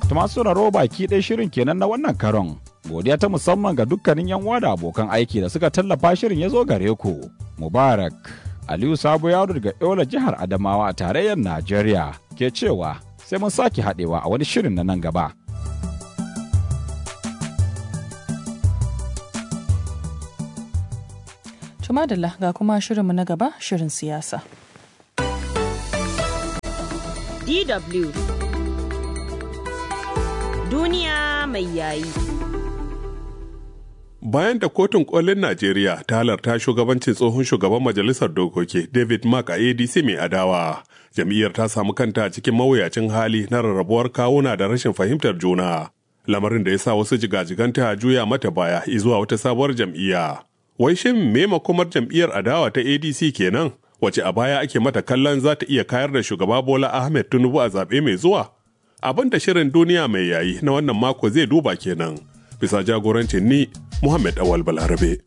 To masu sauraro baki ɗaya shirin kenan na wannan karon. Godiya ta musamman ga dukkanin yan uwa da abokan aiki da suka tallafa shirin ya zo gare ku. Mubarak Aliyu Sabo Yaro daga Yola jihar Adamawa a tarayyar Najeriya ke cewa sai mun sake haɗewa a wani shirin na nan gaba. Tumadala ga kuma shirinmu na gaba shirin siyasa. DW Duniya mai yayi. Bayan da kotun kolin Najeriya ta halarta shugabancin tsohon shugaban majalisar dokoki David Mark a ADC mai adawa, jam'iyyar ta samu kanta cikin mawuyacin hali na rarrabuwar kawuna da rashin fahimtar juna. Lamarin da ya sa wasu jigajiganta juya mata baya zuwa wata sabuwar jam'iyya. Wai shin me makomar jam'iyyar adawa ta ADC kenan? Wace a baya ake mata kallon za ta iya kayar da shugaba Bola Ahmed Tinubu a zaɓe mai zuwa? Abin da shirin duniya mai yayi na wannan mako zai duba kenan. Bisa jagorancin ni Muhammad Awal Balarabe.